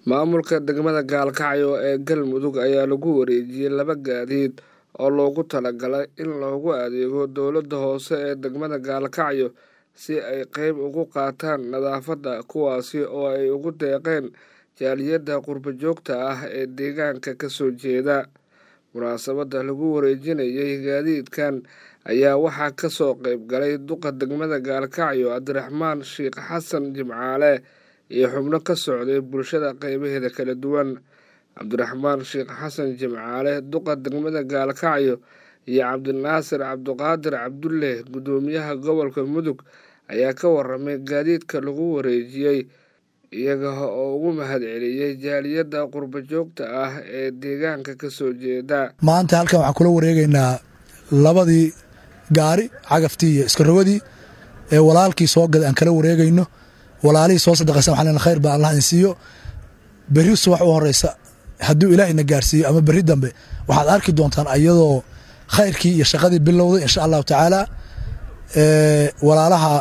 maamulka degmada gaalkacyo ee galmudug ayaa lagu wareejiyey laba gaadiid oo loogu talagalay in loogu adeego dowladda hoose ee degmada gaalkacyo si ay qeyb uga qaataan nadaafadda kuwaasi oo ay ugu deeqeen jaaliyadda qurbo joogta ah ee deegaanka ka soo jeeda munaasabadda lagu wareejinayay gaadiidkan ayaa waxaa ka soo qeyb galay duqa degmada gaalkacyo cabdiraxmaan sheekh xasan jimcaale iyo xubno ka socday bulshada qeybaheeda kala duwan cabdiraxmaan sheekh xasan jimcaale duqa degmada gaalkacyo iyo cabdinaasir cabdiqaadir cabdulle guddoomiyaha gobolka mudug ayaa ka waramay gaadiidka lagu wareejiyey iyaga oo ugu mahad celiyey jaaliyadda qurbo joogta ah ee deegaanka ka soo jeeda maanta halkan waxaan kula wareegaynaa labadii gaari cagaftii iyo iskarogadii ee walaalkii soo gaday aan kala wareegayno walaalihii soo sadaqaysan waxaan leenahay khayr baa allah in siiyo berri subax u horeysa hadduu ilaahayna gaarsiiyo ama berri dambe waxaad arki doontaan ayadoo khayrkii iyo shaqadii bilowday insha allahu tacaala walaalaha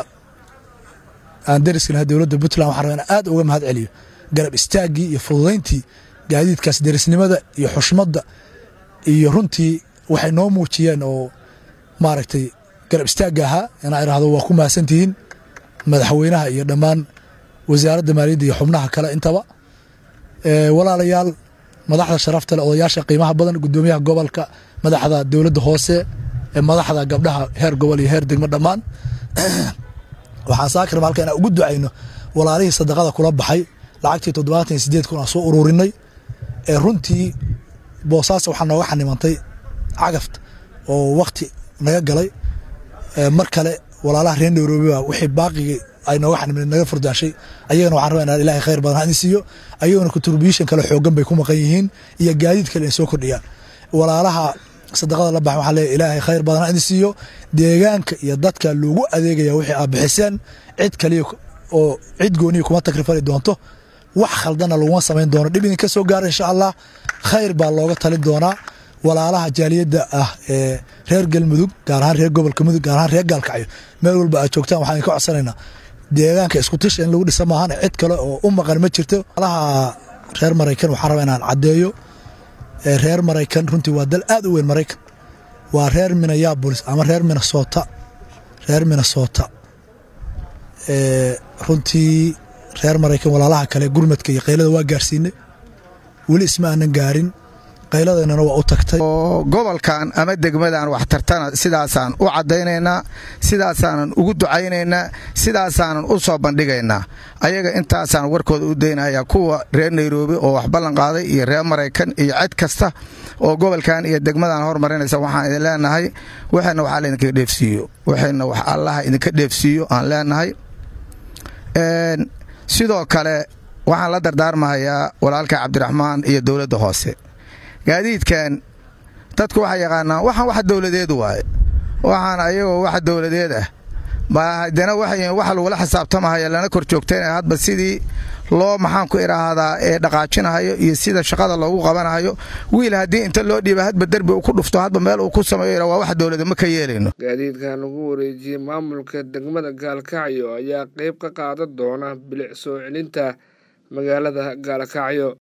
aan deriskanaha dowladda puntland waxaan rabaa in aad uga mahad celiyo garab istaaggii iyo fududayntii gaadiidkaas derisnimada iyo xushmadda iyo runtii waxay noo muujiyeen oo maaragtay garab istaagga ahaa inaa idhaahdo waa ku mahadsantihiin madaxweynaha iyo dhammaan wasaaradda maaliyadda iyo xubnaha kale intaba walaalayaal madaxda sharafta leh odayaasha qiimaha badan guddoomiyaha gobolka madaxda dowladda hoose madaxda gabdhaha heer gobol iyo heer degmo dhammaan waxaan saakir halka inaan ugu ducayno walaalihii sadaqada kula baxay lacagtii toddobaatan iyo sideed kun aan soo ururinay ee runtii boosaas waxaa nooga xanimantay cagafta oo wakti naga galay mar kale walaalaha reer nairobi baa wixii baaqigii ay nooga xanimeen naga furdaashay ayagana waxaan rabaa inaan ilaahay khayr badan hadin siiyo ayagana contribution kale xoogan bay ku maqan yihiin iyo gaadiid kale in soo kordhiyaan walaalaha sadaqada la baxay waxaa leeyahay ilaahay khayr badan hadin siiyo deegaanka iyo dadka loogu adeegaya wixii aad bixiseen cid kaliya oo cid gooniya kuma takrifali doonto wax khaldana laguma samayn doono dhib idinka soo gaara insha allah khayr baa looga talin doonaa walaalaha jaaliyadda ah ee reer galmudug gaar ahaan reer gobolka mudug gaar ahaan reer gaalkacyo meel walba aad joogtaan waxaan idinka codsanaynaa deegaanka isku tisha in lagu dhisa maahan cid kale oo u maqan ma jirto walaalaha reer maraykan waxaan rabaa inaan caddeeyo reer maraykan runtii waa dal aad u weyn maraykan waa reer minneabolis ama reer minnesota reer minnesota runtii reer maraykan walaalaha kale gurmadka iyo qaylada waa gaarsiinay weli isma aanan gaarin qayladeennana waa u tagtay oo gobolkan ama degmadan waxtartana sidaasaan u caddaynaynaa sidaasaanan ugu ducaynaynaa sidaasaanan u soo bandhigaynaa ayaga intaasaan warkooda u daynaya kuwa reer nairobi oo wax ballan qaaday iyo reer maraykan iyo cid kasta oo gobolkan iyo degmadan hormarinaysa waxaan idin leenahay waxayna wax alla idinka dheefsiiyo waxayna wax allaha idinka dheefsiiyo aan leenahay sidoo kale waxaan la dardaarmahayaa walaalka cabdiraxmaan iyo dowladda hoose gaadiidkan dadku waxay yaqaanaan waxaan wax dowladeed waaye waxaan ayagoo wax dowladeed ah ma haddana waxay wax lagula xisaabtamahaya lana kor joogtaynaya hadba sidii loo maxaan ku idhaahdaa ee dhaqaajinahayo iyo sida shaqada loogu qabanahayo wiil haddii inta loo dhiiba hadba derbi uu ku dhufto hadba meel uu ku sameeyo waa wax dowlada ma ka yeelayno gaadiidkan lagu wareejiyey maamulka degmada gaalkacyo ayaa qeyb ka qaadan doona bilic soo celinta magaalada gaalkacyo